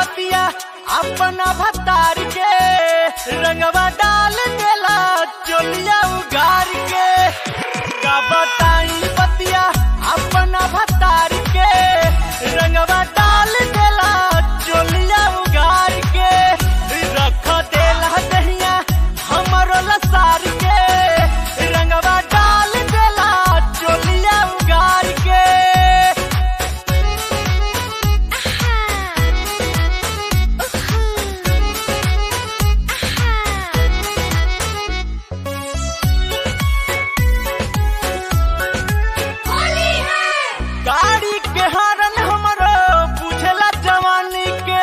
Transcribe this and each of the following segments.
बतिया अपना भतार के रंगवा डाल देला चोलिया उगार के का बताई बतिया अपना भतार के रंगवा डाल देला चोलिया उगार के रख देला दहिया हमरो लसार के रंगवा डाल देला चोलिया उगार के गाड़ी के हरन हमरो बुझला जवानी के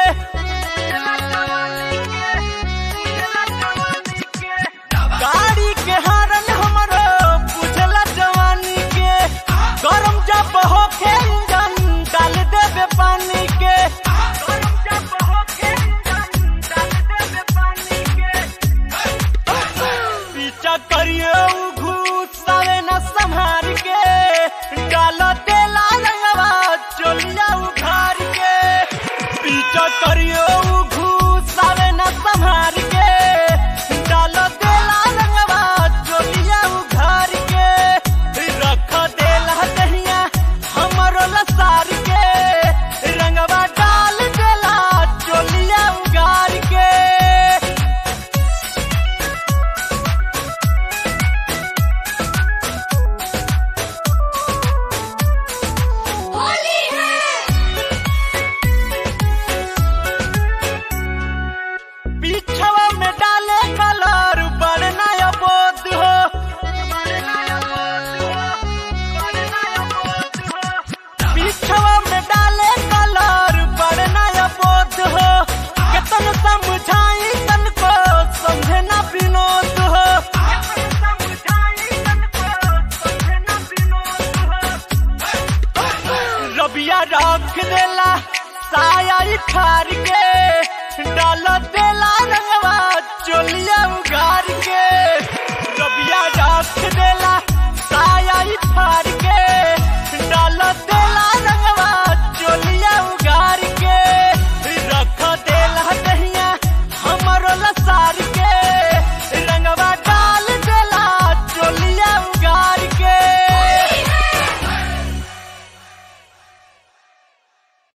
गाड़ी के हरन हमरो बुझला जवानी के गरम जब होखे इंजन डाल देबे पानी के गरम जब होखे इंजन डाल देबे पानी के पीछा करियो उ घुसावे न संहार के डाल देला रंगवा चोलिया उखार के पीछा करियो उ घुसावे न संहार के डाल देला रंगवा चोलिया उखार के रख देला दहिया हमरो लसार के रंगवा डाल देला चोलिया उगार के पीछवा में डाले कलर बड़ नया बोध हो पीछवा में डाले कलर बड़ नया बोध हो केतन समझाई तन को समझे ना विनोद हो रबिया रख देला साया खार के डाल देला रंगवा चोलिया